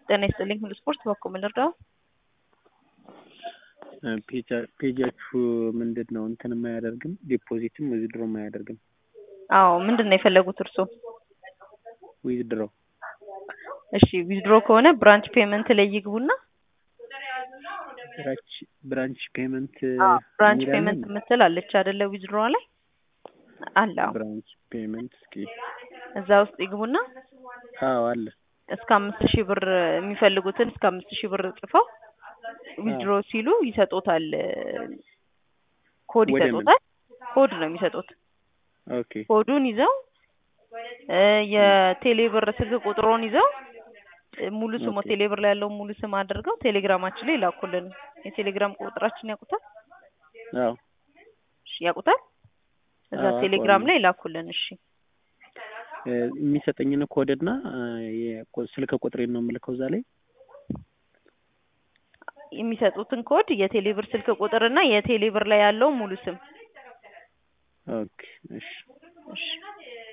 ጤና ይስጥልኝ ሁሉ ስፖርት በኩል ምን ልርዳው? ፔጃችሁ ምንድን ነው እንትን የማያደርግም ዲፖዚትም ዊዝድሮም አያደርግም። አዎ ምንድን ነው የፈለጉት እርስዎ? ዊዝድሮ እሺ ዊዝድሮ ከሆነ ብራንች ፔመንት ላይ ይግቡና ብራንች ፔመንት ብራንች ፔመንት የምትል አለች አይደለ? ዊዝድሮ ላይ አለ። አዎ ብራንች ፔመንት እስኪ እዛ ውስጥ ይግቡና አዎ አለ። እስከ አምስት ሺህ ብር የሚፈልጉትን እስከ አምስት ሺህ ብር ጽፈው ዊዝድሮ ሲሉ ይሰጡታል። ኮድ ወደ ምን? ይሰጡታል። ኮድ ነው የሚሰጡት። ኦኬ ኮዱን ይዘው እ የቴሌብር ስልክ ቁጥሮን ይዘው እ ሙሉ ስሙ ኦኬ። ቴሌብር ላይ ያለውን ሙሉ ስም አድርገው ቴሌግራማችን ላይ ላኩልን። የቴሌግራም ቁጥራችን ያውቁታል? አዎ እሺ ያውቁታል? እዛ አዎ፣ ቴሌግራም አውቀዋለሁ። ላይ ላኩልን። እሺ እ የሚሰጠኝን ኮድና እ የቆ- ስልክ ቁጥሬን ነው የምልከው እዛ ላይ የሚሰጡትን ኮድ የቴሌብር ስልክ ቁጥርና የቴሌብር ላይ ያለው ሙሉ ስም ኦኬ እሺ እሺ